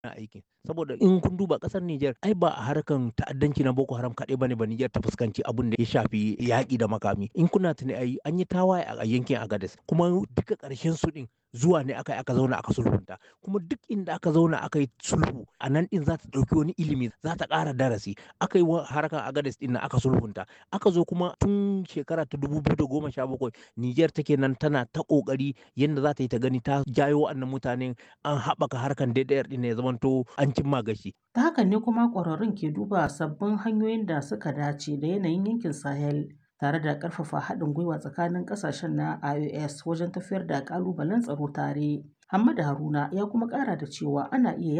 aikin saboda in kun duba kasar Nijar ai ba a harkan ta'addanci na Boko Haram kaɗai bane ba Nijar ta fuskanci abun da ya shafi yaƙi da makami in kuna tuni ai an yi tawaye a yankin Agadez kuma duka ƙarshen su din zuwa ne aka aka zauna aka sulhunta kuma duk inda aka zauna aka yi sulhu a nan din za ta ɗauki wani ilimi za ta ƙara darasi aka yi harkar Agadez din aka sulhunta aka zo kuma tun shekara ta dubu biyu da goma sha bakwai Nijar take nan tana ta ƙoƙari yadda za ta yi ta gani ta jayo wa'annan mutanen an haɓaka harkar DDR din ya zamanto an cimma gashi. Ta hakan ne kuma ƙwararrun ke duba sabbin hanyoyin da suka dace da yanayin yankin Sahel tare da ƙarfafa haɗin gwiwa tsakanin ƙasashen na IOS wajen tafiyar da ƙalubalen tsaro tare. Hamada Haruna ya kuma ƙara da cewa ana iya